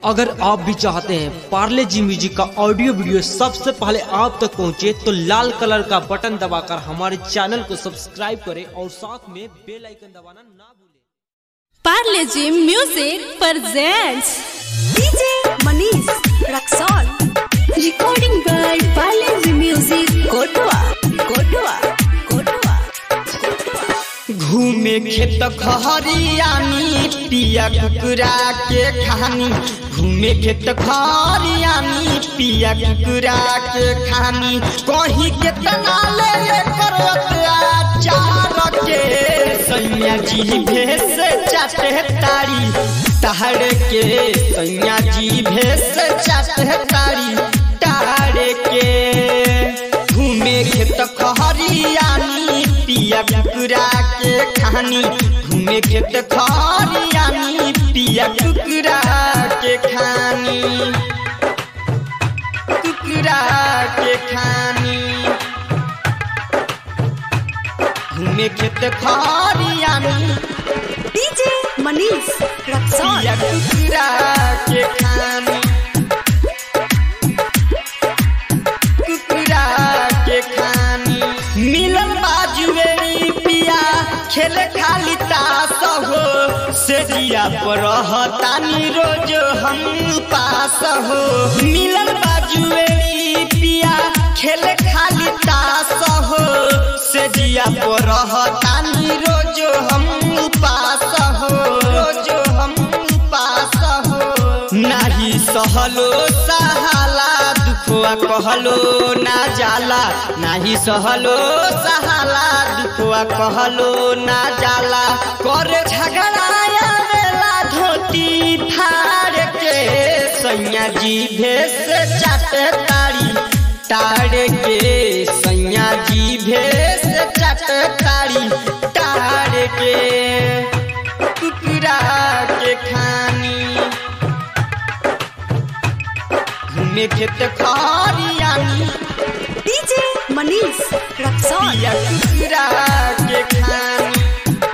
अगर आप भी चाहते हैं पार्ले जी म्यूजिक का ऑडियो वीडियो सबसे पहले आप तक पहुंचे तो लाल कलर का बटन दबाकर हमारे चैनल को सब्सक्राइब करें और साथ में बेल आइकन दबाना ना भूलें Parle G music presents DJ Manish Raxol. Recording by Parle जी Music Kotoa. Kotoa. Kotoa. घूमे खेत खहरियानी पिया कुकुरा के खानी घूमे खेत खहरियानी पिया कुकुरा के खानी कहीं के तना ले ले करत चार के सैया जी भेस चाटे तारी ताड़ के सैया जी भेस चाटे तारी ताड़ के घूमे खेत खहरियानी पिया कुकुरा के खानी घूमे खेत खहरियानी पिया कुकुरा के खानी कुकुरा के खानी घूमे खेत खहरियानी DJ Manish Raxol. पिया कुकुरा के खानी कुकुरा के खानी मिलल बाजुएरी पिया खेल खाली तास हो सेजिया पर रहतानी रोज हम पास हो मिलल बाजुएरी पिया खेल खाली तास हो सेजिया पर रहतानी रोज हम पास हो रोज हम पास हो नाही सहलो सहाला दुखवा कहलो ना जाला नाही सहलो सहाला दुखवा कहलो ना जाला करे झगड़ाया वेला धोती फाड़ के सैया जी भेस चाटे तारी ताड़ के सैया जी भेस चाटे तारी ताड़ के कुकुरा के खानी घूमे खेत खरियानी DJ Manish Raxol. पिया कुकुरा के खानी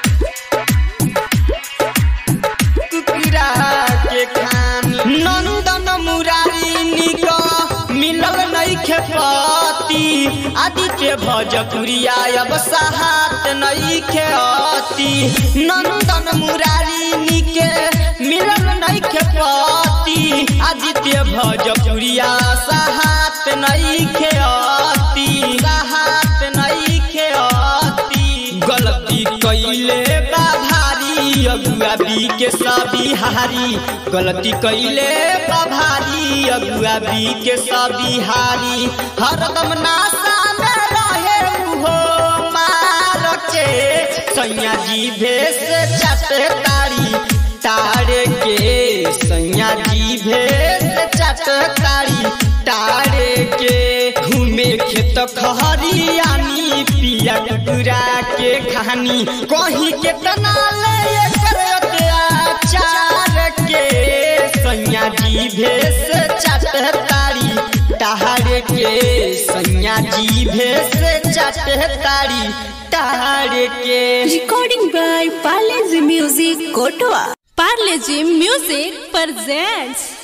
कुकुरा के खानी नंदन मुरारी निक मिलल नइखे पति आदित्य भजपुरिया अब सहात नइखे अति नंदन मुरारी निके मिलल नइखे पति आदित्य भजपुरिया सहात नइखे अति सहात नइखे अति गलती कइले बा भारी अगुआ बी के सबिहारी गलती कइले बा भारी अगुआ बी के सबिहारी हरदम नासा में रहे उहो मार के सैया जी भेस चाटे तारी ताड़ के सैया जी भेस चाटे तारी ताड़ के घूमे खेत खहरियानी पिया कुकुरा के खानी कहीं के तना ले कर अत्याचार के सैया जी भेस चाटे तारी ताड़ के सैया जी भेस चाटे तारी ताड़ के Recording by Parle जी Music Kotoa. Parle G music presents